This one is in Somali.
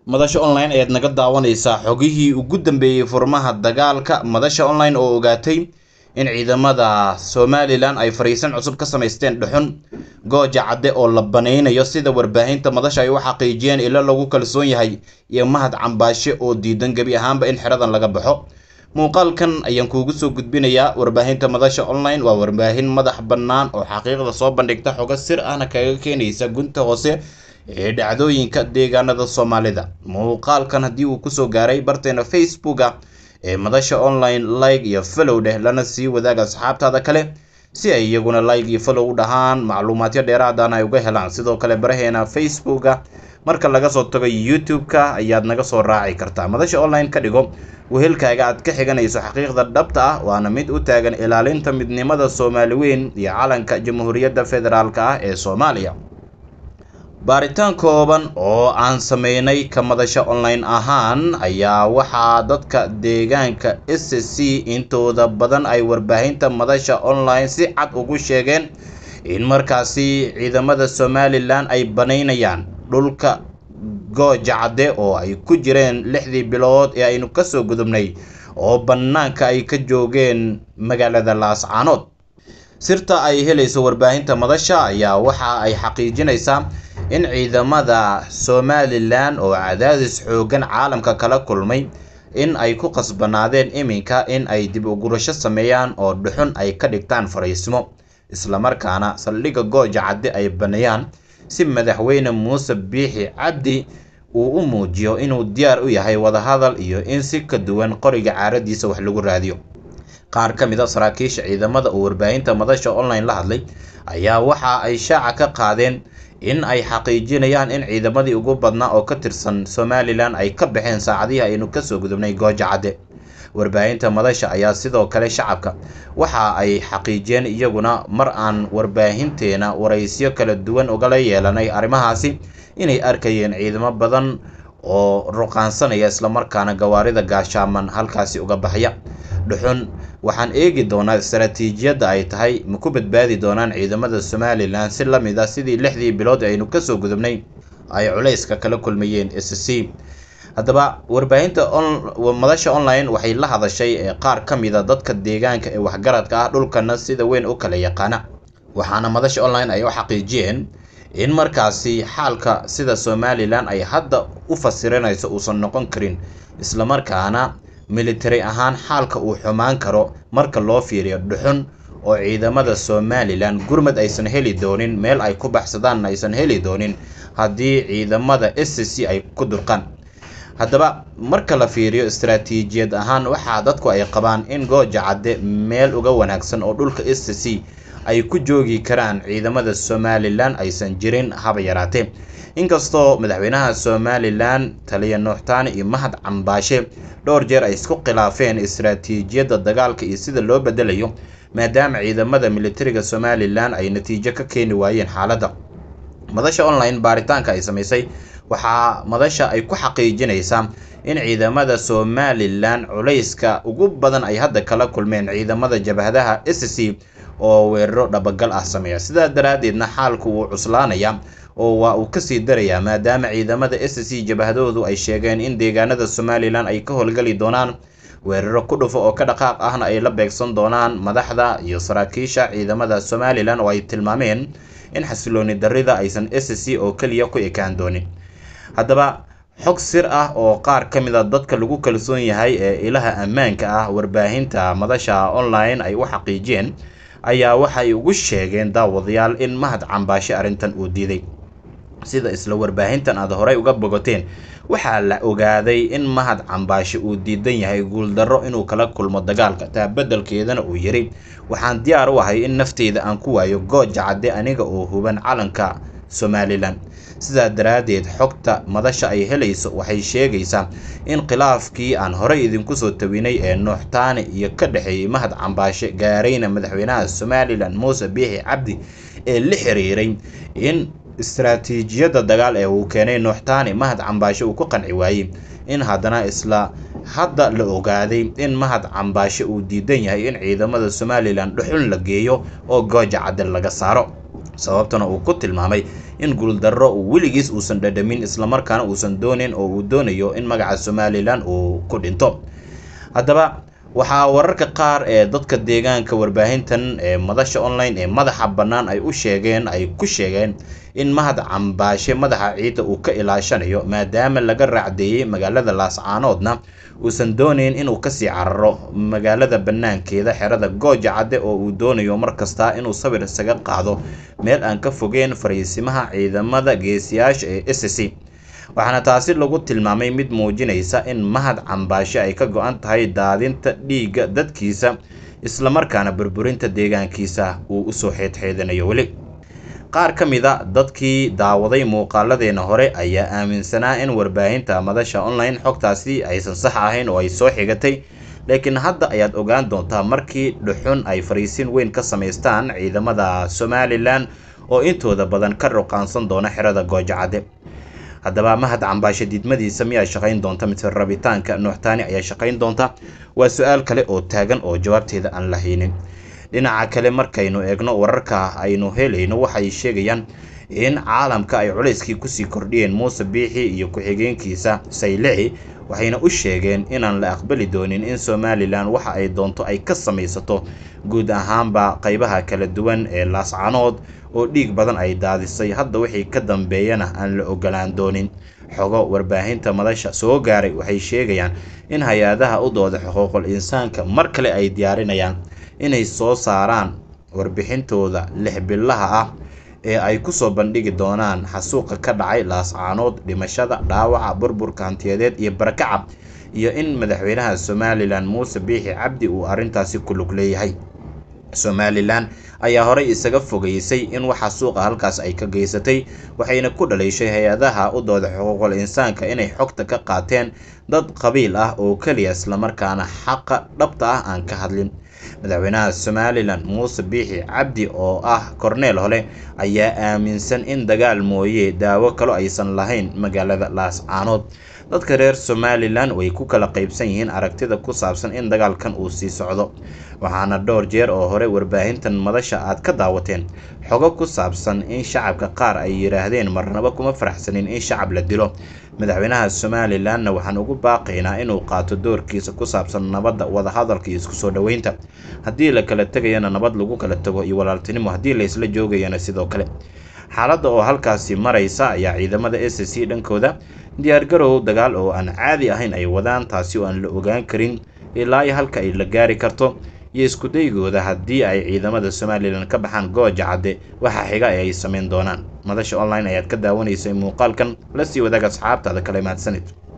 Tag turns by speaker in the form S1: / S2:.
S1: madasha online ayaad naga daawanaysaa xogihii ugu dambeeyey furmaha dagaalka madasha online oo ogaatay in ciidamada somalilan ay fariisan cusub ka samaysteen dhuxun gooja cadde oo la banaynayo sida warbaahinta madasha ay u xaqiijiyeen ilo lagu kalsoon yahay iyo mahad cambaashe oo diidan gebi ahaanba in xeradan laga baxo muuqaalkan ayaan kuugu soo gudbinayaa warbaahinta madasha online waa warbaahin madax bannaan oo xaqiiqda soo bandhigta xogo sir ahna kaga keenaysa gunta hoose ee dhacdooyinka deegaanada soomaalida muuqaalkan haddii uu kusoo gaaray barteena facebooka ee madasha online like iyo follow dheh lana sii wadaaga asxaabtaada kale si ay iyaguna like iyo follow u dhahaan macluumaadyo dheeraadana ay uga helaan sidoo kale baraheena facebooka marka laga soo tago youtube-ka ayaad naga soo raaci kartaa madasha online ka dhigo wehelkaaga aad ka xiganayso xaqiiqda dhabta ah waana mid u taagan ilaalinta midnimada soomaali weyn iyo calanka jamhuuriyadda federaalk ah ee soomaaliya baaritaan kooban oo aan sameynay ka madasha online ahaan ayaa waxaa dadka deegaanka s c intooda badan ay warbaahinta madasha online si cad ugu sheegeen in markaasi ciidamada somalilan ay banaynayaan dhulka gooja cadde oo ay ku jireen lixdii bilood ee aynu kasoo gudubnay oo bannaanka ay ka joogeen magaalada laascaanood sirta ay helayso warbaahinta madasha ayaa waxa ay xaqiijinaysaa in ciidamada somalilan oo cadaadis xoogan caalamka kala kulmay in ay ku qasbanaadeen iminka in ay dib u gurasho sameeyaan oo dhuxun ay ka dhigtaan fariismo islamarkaana saldhigga gooja cadde ay baneeyaan si madaxweyne muuse biixi cabdi uu u muujiyo inuu diyaar u yahay wadahadal iyo in si ka duwan qoriga caaradiisa wax lagu raadiyo qaar ka mid a saraakiisha ciidamada oo warbaahinta madasha online la hadlay ayaa waxa ay shaaca ka qaadeen in ay xaqiijinayaan in ciidamadii ugu badnaa oo ka tirsan somalilan ay ka baxeen saacadihii aynu kasoo gudubnay gooja cadde warbaahinta madasha ayaa sidoo kale shacabka waxa ay xaqiijiyeen iyaguna mar aan warbaahinteena waraysyo kala duwan ugala yeelanay arrimahaasi inay arkayeen ciidamo badan oo ruqaansanaya islamarkaana gawaarida gaashaaman halkaasi uga baxya dhuxun waxaan eegi doonaa istaraatiijiyadda ay tahay ma ku badbaadi doonaan ciidamada somalilan si la mid ah sidii lixdii bilood aynu kasoo gudubnay ay culayska kala kulmayeen s c haddaba warbaahinta madasha online waxay la hadashay qaar ka mid a dadka deegaanka ee waxgaradka ah dhulkana sida weyn u kala yaqaana waxaana madasha online ay u xaqiijiyeen in markaasi xaalka sida somalilan ay hadda u fasiranayso uusan noqon karin islamarkaana military ahaan xaalka uu xumaan karo marka loo fiiriyo dhuxun oo ciidamada somalilan gurmad aysan heli doonin meel ay ku baxsadaanna aysan heli doonin haddii ciidamada s c ay ku durqaan haddaba marka la fiiriyo istaraatiijiyad ahaan waxaa dadku ay qabaan in gooja cadde meel uga wanaagsan oo dhulka s c ay ku joogi karaan ciidamada somalilan aysan jirin haba yaraatee inkastoo madaxweynaha somalilan taliya nuuxtaani iyo mahad cambaashe dhowr jeer ay isku khilaafeen istaraatiijiyadda dagaalka iyo sida loo bedelayo maadaama ciidamada militariga somalilan ay natiijo ka keeni waayeen xaaladda madasha online baaritaanka ay samaysay waxaa madasha ay ku xaqiijinaysaa in ciidamada somalilan culayska ugu badan ay hadda kala kulmeen ciidamada jabhadaha s c oo weeraro dhabagal ah sameeya sidaa daraaddeedna xaalku wuu cuslaanaya oo waa uu kasii darayaa maadaama ciidamada s c jabhadoodu ay sheegeen in deegaanada somalilan ay ka howlgali doonaan weeraro ku dhufo oo ka dhaqaaq ahna ay la beegsan doonaan madaxda iyo saraakiisha ciidamada somalilan oo ay tilmaameen in xasilooni darrida aysan s c oo keliya ku ekaan doonin haddaba xog sir ah oo qaar ka mid a dadka lagu kalsoon yahay ee ilaha ammaanka ah warbaahinta madasha online ay u xaqiijiyeen ayaa waxay ugu sheegeen daawadayaal in mahad cambaashe arrintan uu diiday sida isla warbaahintan aad horey uga bogoteen waxaa la ogaaday in mahad cambaashe uu diidan yahay guuldarro inuu kala kulmo dagaalka taa beddelkeedana uu yidhi waxaan diyaar u ahay in nafteyda aan ku waayo gooja cadde aniga oo huban calanka somalilan sidaa daraaddeed xogta madasha ay helayso waxay sheegaysaa in khilaafkii aan horey idinku soo tawinay ee nuuxtaani iyo ka dhexeeyey mahad cambaashe gaarayna madaxweynaha somalilan muuse biixi cabdi ee la xiriiray in istaraatiijiyadda dagaal ee uu keenay nuuxtaani mahad cambaashe uu ku qanci waayey in haddana isla hadda la ogaaday in mahad cambaashe uu diidan yahay in ciidamada somalilan dhuxul la geeyo oo gooja cadde laga saaro sababtana uu ku tilmaamay in guuldarro uu weligiis uusan dhadhamin islamarkaana uusan doonin oo uu doonayo in magaca somalilan uu ku dhinto haddaba waxaa wararka qaar ee dadka deegaanka warbaahintan ee madasha online ee madaxa bannaan ay u sheegeen ay ku sheegeen in mahad cambaashe madaxa ciidda uu ka ilaashanayo maadaama laga raacdeeyey magaalada laascaanoodna uusan doonayn inuu kasii cararo magaalada bannaankeeda xerada gooja cadde oo uu doonayo mar kasta inuu sawir isaga qaado meel aan ka fogeen fariisimaha ciidamada geesiyaasha ee s c waxaana taasi lagu tilmaamay mid muujinaysa in mahad cambaashe ay ka go-an tahay daadinta dhiigga dadkiisa islamarkaana burburinta deegaankiisa uu usoo xeedxeedanayo weli qaar ka mid a dadkii daawaday muuqaaladeena hore ayaa aaminsanaa in warbaahinta madasha online xogtaasi aysan sax ahayn oo ay soo xigatay laakiin hadda ayaad ogaan doontaa markii dhuxun ay fariisin weyn ka samaystaan ciidamada somalilan oo intooda badan ka ruqaansan doona xerada goojacadde haddaba mahad cambaashe diidmadiisa miyaa shaqayn doonta mise rabitaanka nuuxtaani ayaa shaqayn doonta waa su-aal kale oo taagan oo jawaabteeda aan la haynin dhinaca kale markaynu eegno wararka aynu helayno waxay sheegayaan in caalamka ay culayskii kusii kordhiyeen muuse biixi iyo ku-xigeenkiisa saylici waxayna u sheegeen inaan la aqbali doonin in somalilan waxa ay doonto ay ka samaysato guud ahaanba qaybaha kala duwan ee laascanood oo dhiig badan ay daadisay hadda wixii ka dambeeyana aan la ogolaan doonin xogo warbaahinta madasha soo gaaray waxay sheegayaan in hay-adaha u dooda xuquuqul insaanka mar kale ay diyaarinayaan inay soo saaraan warbixintooda lix bilaha ah ee ay kusoo bandhigi doonaan xasuuqa ka dhacay laascaanood dhimashada dhaawaca burburka hantiyadeed iyo barakaca iyo in madaxweynaha somalilan muuse biixi cabdi uu arrintaasi ku lug leeyahay somalilan ayaa horey isaga fogeysay in waxa suuqa halkaas ay ka geysatay waxayna ku dhaleyshay hay-adaha u dooda xuquuqul insaanka inay xogta ka qaateen dad qabiil ah oo keliya islamarkaana xaqa dhabta ah aan ka hadlin madaxweynaha somalilan muuse biixi cabdi oo ah korneel hole ayaa aaminsan in dagaal mooye daawo kalo aysan lahayn magaalada laascaanood dadka reer somalilan way ku kala qaybsan yihiin aragtida ku saabsan in dagaalkan uu sii socdo waxaana dhowr jeer oo hore warbaahintan madasha aad ka daawateen xogo ku saabsan in shacabka qaar ay yidhaahdeen marnaba kuma faraxsanin in shacab la dilo madaxweynaha somalilanna waxaan ugu baaqaynaa inuu qaato doorkiisa ku saabsan nabadda wadahadalka iyo isku soo dhoweynta haddii la kala tegayana nabad lagu kala tago iyo walaaltinimo haddii la isla joogayana sidoo kale xaaladda oo halkaasi maraysa ayaa ciidamada s c dhankooda diyaargarow dagaal oo aan caadi ahayn ay wadaan taasi oo aan la ogaan karin ilaa iyo halka ay la gaari karto iyo iskudaygooda haddii ay ciidamada somalilan ka baxaan gooja cadde waxa xiga ee ay sameyn doonaan madasha online ayaad ka daawanaysay muuqaalkan la sii wadaag asxaabtaada kale mahadsanid